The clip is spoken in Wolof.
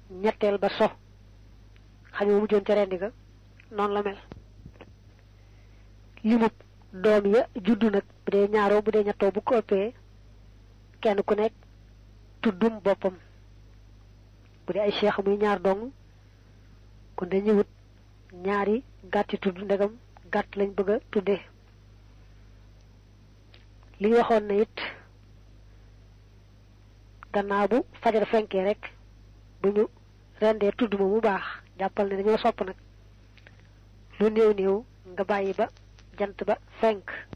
ñetteel ba so xam nga mujjoon ca rendi ga noonu la mel limub doom ya juddu nag bu dee ñaaroo bu dee ñettoo bu ko ëppee kenn ku nekk tuddum boppam bu dee ay cheikh muy ñaar dong kon dañuy wut ñaari gàtti tudd ndegam gàtt lañ bëgg a tuddee li ñu waxoon na it gannaaw bu fajar fenkee rek bu ñu rendee tudd ma mu baax jàppal ne dañoo sopp nag lu néew néew nga bàyyi ba jant ba fenk